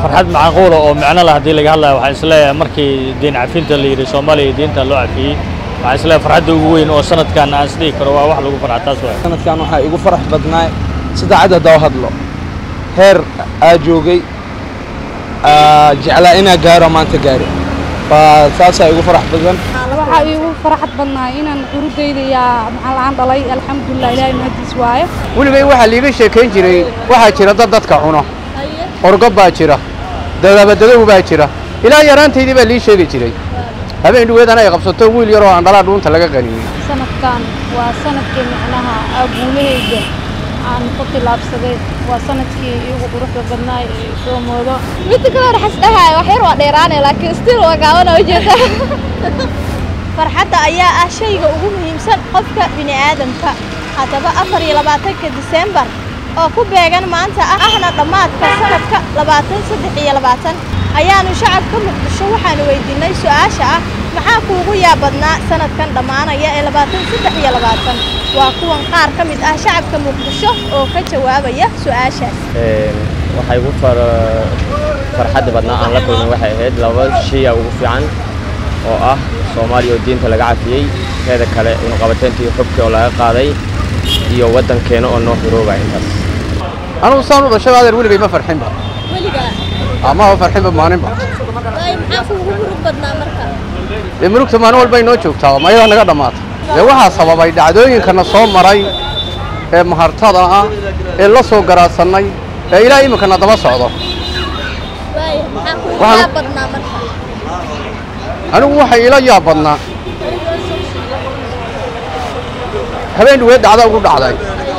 farxad macquula oo micno leh haddii laga hadlayo waxaan isleeyahay markii diin cafinta la yidhi soomaaliya diinta loo cafiyey waxaan isleeyahay farxadda ugu weyn oo sanadkan aan isdhihi karo waa wax lagu farxa taas waay sanadkan waxaa igu farax badnaa sida cad haddaa hadlo heer aa joogay aa jeclaa inaa gaaro maanta gaari baa saasaa igu farax badan waxaa iigu farxad badnaa inaan curudayda yaa maxaa la-aan dhalay alxamdulilah ilaahay mahadiis waayo weligay waxaa liiga sheekayn jiray waxaa jira dad dadka cuno orgo baa jira dadabadadow baa jira ilaa yaraantaydii baa lii sheegi jiray habeen dhuweedana ay qabsato wiil yaroo aan dhalaa dhuunta laga qaniyey sanadkan waa sanadkii micnaha aguulahayga aan ku tilaabsaday waa sanadkii iigu quruxda badnaa ee soo moodo midda kale hore xasdhahay wax yar waa dheeraanay laakiin still waa gaabana ujeeda farxadda ayaa ah shayga ugu muhiimsan qofka bini'aadamka haddaba afar iyo labaatanka diseembar oo ku beegan maanta ahna dhammaadka sanadka labaatan saddex iyo labaatan ayaanu shacabka muqdisho waxaanu weydiinay su-aasha ah maxaa kuugu yaabadnaa sanadkan dhammaanaya ee labaatan saddex iyo labaatan waa kuwan qaar ka mid ah shacabka muqdisho oo ka jawaabaya su-aashaas waxay ugu farxadda badnaa aan la kulmay waxay ahayd laba shaya ugu fiican oo ah soomaaliya oo diinta laga cafiyey teeda kale unuqabateyntii xubkii oo laga qaaday iyo waddankeena oo noo xiroobaya intaas anugu saan u dhashay adeer weligay ma farxinba ama ma farxinba maaninba maxaa kuugu murug badnaa marka dee murugta maalin walba inoo joogtaa ma ayadaa naga dhammaata dee waxaa sababay dhacdooyinkana soo maray ee mahartada ah ee la soo garaadsanay ee ilaa iminkana daba socdo waaya maxaa kuugu Waxaan- yaab badnaa marka anigu waxay ila yaab badnaa habeen dhuweed dhacda ugu dhacday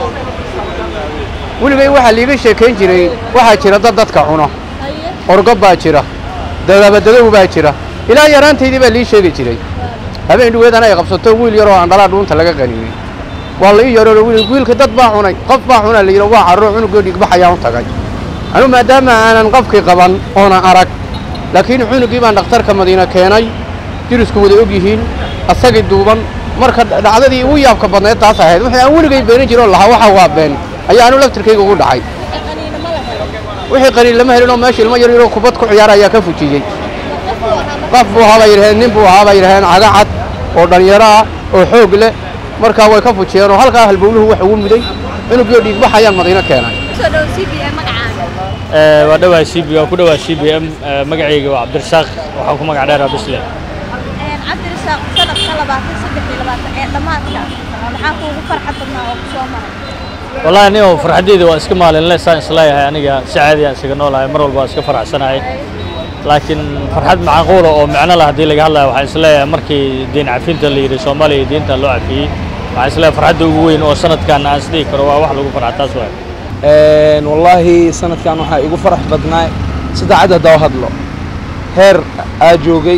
weligay waxaa liiga sheekayn jiray waxaa jira dad dadka cuno orgo baa jira dadabadadow baa jira ilaa yaraantaydii baa lii sheegi jiray habeen dhuweedana ay qabsato wiil yaroo aan dhalaa dhuunta laga qaniyey waa la ii yaroo wiil wiilka dad baa cunay qof baa cunaa la yidhi waa carro cunugoo dhigbaxayaan u tagay anigu maadaama aanan qofkii qaban oonan arag laakiin cunugii baan dhakhtarka madiina keenay dirisku wada og yihiin asagii duuban marka dhacdadii ugu yaabka badnayd taas ahayd wixii aan weligay beenin jiroo lahaa waxa waa been ayaa anu laftirkayga ugu dhacay wixii qaniin lama helin oo meesha ilmo yar yaroo kubad ku ciyaara ayaa ka fujiyey qof buu ahaa bay yidhaheen nin buu ahaa bay yidhaheen caga cad oo dhalinyaro ah oo xoog leh markaa way ka fujiyeen oo halkaa halbowluhu wax ugu muday cunugii oo dhiigbax ayaan madiino keenay soo dhow c b a magacaaga Eh, waa dhawaa c b waa ku dhawaa c b m eh, magacayga waa cabdirasaaq waxaan ku magac dheeraa bisle cabdirasaaq sanadka labaatan saddex iyo labaatan ee dhammaadka maxaa kuugu farxad badnaa oo ku soo maray wallahi anigo farxaddeyda waa iska maalinle saan isleeyahay aniga si caadi aan isaga noolahay mar walba waa iska faraxsanahay laakiin farxad macquula oo micno leh haddii laga hadlayo waxaan isleeyahay markii diin cafinta la yidhi soomaaliya diinta loo cafiyey waxaan isleeyahay farxadda ugu weyn oo sanadkan aan isdhihi karo waa wax lagu farxa taas waay Een, wallaahi sanadkan waxaa igu farax badnaa sida cad haddaa hadlo heer aa joogay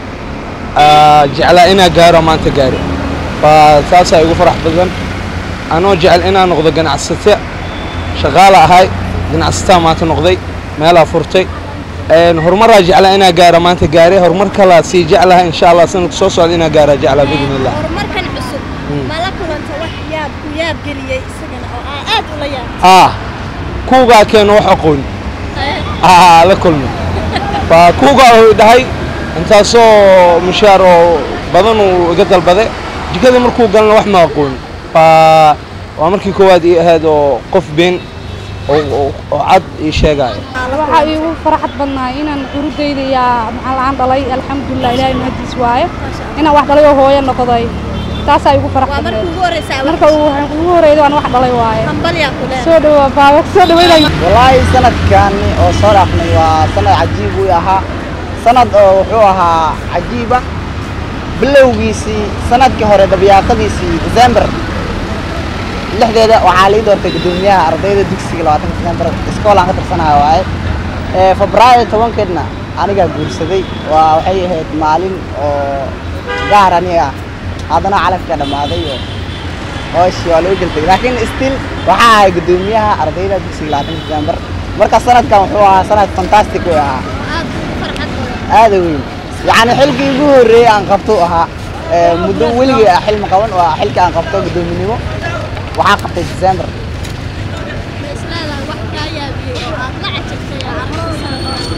aa jeclaa inaa gaaro maanta gaari baa saasaa igu farax badan anoo jecel inaa noqdo ganacsate shaqaala ahay ganacsataa maanta noqday meelaa furtay Een, horumaraa jeclaa inaa gaaro maanta gaari horumar kalaa sii jeclaha insha allah sanadka soo socda inaa gaara jeclaa biidn illah horumarkan cusub ma la kulanta wax yaab ku yaab geliyey isagana oo aa aad ula yaab ah kuugaa keeno wax aqoon ah la kulmi baa kuugaa uu dhahay intaasoo mushaar oo badan uu iga dalbade jikada markuu galna wax ma aqoon baa waa markii koowaad ii ahayd oo qof been oo oo- oo cad ii sheegaayo waxaa iigu farxad badnaa inaan curudayda yaa maxaa la-aan dhalay alxamdulilah ilaahay mahadiis waayo inaan wax dhalay oo hooyo noqday taasaa iigu farax waa markii badneed ugu horreysa marka uu ugu horeyda waan wax dhalay waaye hambalyaa ku leedahay soo dhawaa baaba soo dhaweynay wallaahi sanadkani oo soo dhaafnay waa sanad cajiib uu ahaa sanad oo wuxuu ahaa cajiiba bilowgiisii sanadkii hore dabyaaqadiisii december lixdeeda waxaa lii doortay guddoomiyaha ardayda dugsiga labaatanka december iskoolaan ka tirsanaha waaye ee febraayo tobankeedna anigaa guursaday waa waxay ahayd maalin oo gaar aniga ah haddana calafka dhammaaday oo hooshii waa loo geltay laakiin still waxaa ahay guddoomiyaha ardayda dugsiga labaatanka december marka sanadkan wuxuu ahaa sanad fantastic uu ahaa aad ku farxad badan aada u weyn yacni xilkii ugu horreeyey aan qabto ahaa ee muddo weligii ah xilma qaban waa xilkii aan qabto guddoominimo waxaa qabtay december ma isleedahay wax kaa yaabiyey oo aad la cajabtay aa aragtay sanadkan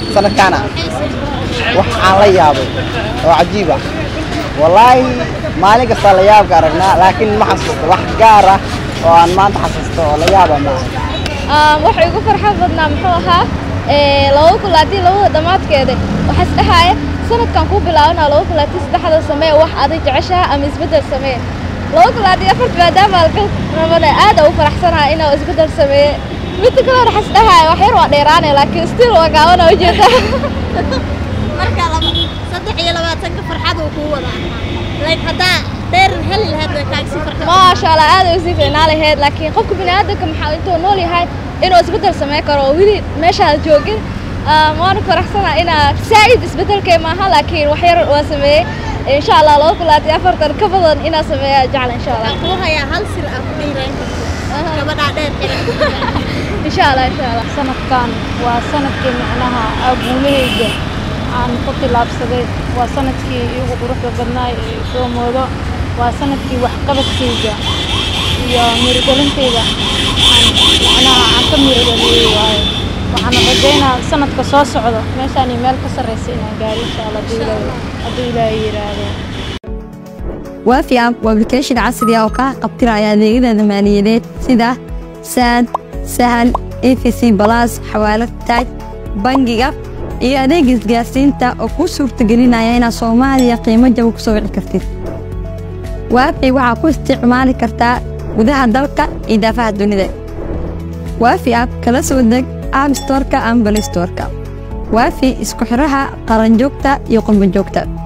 sanadkaana wax aan la yaabay oo cajiib ah wallaahi maalin kastaa la yaabka aragnaa laakiin ma xasuusto wax gaar ah oo aan maanta xasuusto oo la yaaba maaha waxa igu farxad badnaa muxuu ahaa laba kulaadii labada dhammaadkeeda waxaa isdhahaya sanadkan ku bilaabana laba kulaadii saddexda samee wax adig jeceshaha ama isbeddel samee laba kulaadii afarta maadaama alka rabana aad u faraxsanaha inaa isbeddel sameeye midda kale waxaa isdhahaya wax yar waa dheeraane laakiin still waa gaabana ujeeda marka saddex iyo labaatanka farxad uu kuu wada like haddaa dheer heli lahayd way kaaga sii farxad maasha allah aad ay usii fiicnaa lahayd laakiin qofka bini'aadamka maxaa intuu nool yahay inuu isbeddel sameyn karo oo weli meeshaad joogin waana faraxsana inaa saa'id isbeddelkee maaha laakiin wax yar waa sameeyey insha allah laba kulaati afartan ka badan inaa sameeya jecla insha allah kuu hayaa hal sir ah ku dhiiraan karto gabadhaa dheer xiran insha allah insha allah sanadkan waa sanadkii macnaha aguulahayga aan ku tilaabsaday waa sanadkii igu quruxda badnaay ee soo moodo waa sanadkii waxqabadkayga iyo mirigelintayda aan macnaha aan ka mirigeliyey waaye waxaan rajaynaa sanadka soo socdo meeshaan iyo meel ka sarreysa inaan gaaro insha allah hadduu ilaahay hadduu ilaahay yidhaahdo waafi app waa application casri ah oo kaa qabtiraya adeegyada maaliyadeed sida saad sahal efc balas xawaalad taaj bangiga iyo adeega isgaarsiinta oo kuu suurtagelinaya inaad soomaaliya qiimo jaba ku soo wici kartid waafi waxaa ku isticmaali kartaa gudaha dalka iyo daafaha dunida waafi app kala soo deg app storka ama balistorka waafi isku xidhaha qaranjoogta iyo qurbanjoogta